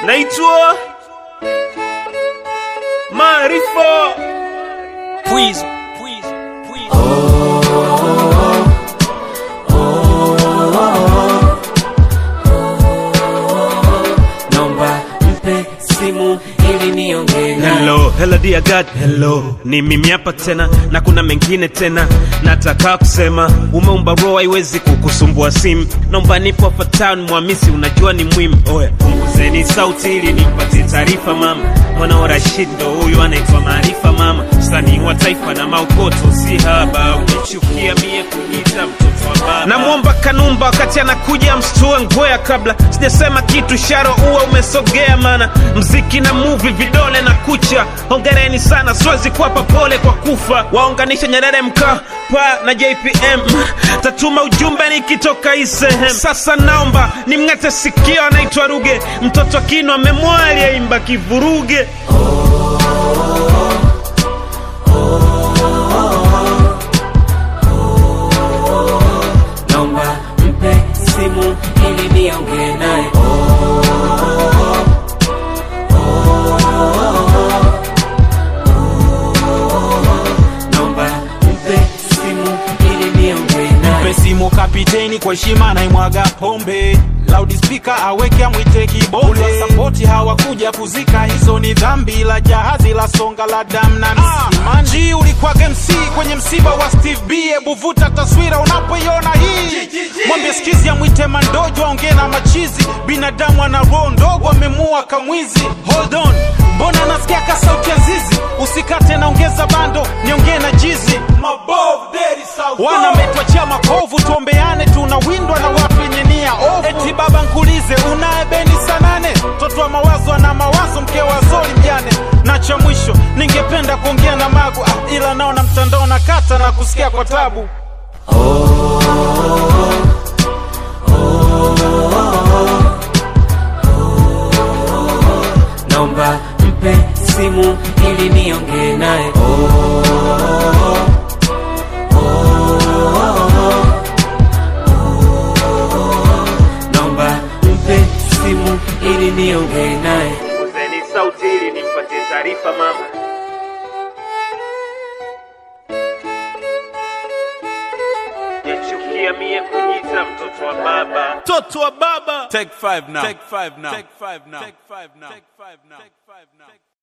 naitwa Maarifa. Please, please, please. Nomba mpe simu ili niongee naye. Hello, hello dear God, hello. Ni mimi hapa tena na kuna mengine tena nataka kusema. Umeumba roho haiwezi kukusumbua simu. Naomba nipo hapa town Mwamisi, unajua ni muhimu. Oya, punguzeni sauti ili nipatie taarifa mama. Mwana wa Rashid ndo huyu anaitwa Maarifa mama, msanii wa taifa na maokoto si haba. Umechukia mie kujiita mtoto wa baba. Namwomba Kanumba wakati anakuja mstue ngwea, kabla sijasema kitu sharo uwa umesogea, mana mziki na movie vidole na kucha. Hongereni sana, siwezi kuwapa pole kwa kufa. Waunganisha Nyerere Mkapa na JPM, tatuma ujumbe nikitoka hii sehemu. Sasa naomba nimng'ate sikio, anaitwa Ruge, mtoto wa Kino amemwali aimba kivuruge. Nomba mpe simu ili niongee naye. Nomba mpe simu ili niongee naye. Mpe simu kapiteni kwa heshima naimwaga pombe loudspeaker aweke amwite kibonde sapoti hawakuja kuzika hizo ni dhambi la jahazi la songa la dam na msimanji ulikwaga MC kwenye msiba wa Steve B hebu vuta taswira unapoiona hii mwambie skizi amwite mandojo aongee na machizi binadamu ana roho ndogo amemua kamwizi hold on mbona nasikia ka sauti ya zizi usikate naongeza bando niongee na jizi wana metwachia makovu tuombeane tunawindwa na watu wenye nia ovu eti baba nkulize unaye beni sanane toto wa mawazo ana mawazo mke wa zoli mjane na cha mwisho ningependa kuongea na magu ah, ila naona mtandao na kata na kusikia kwa tabu Nomba mpe simu ili niongee naye. Nomba mpe simu ili niongee naye. Punguzeni sauti ili nimpatie taarifa mama. Yachukia mie kujiita mtoto wa baba, mtoto wa baba. Take five now. Take five now. Take five now. Take five now. Take five now. Take five now.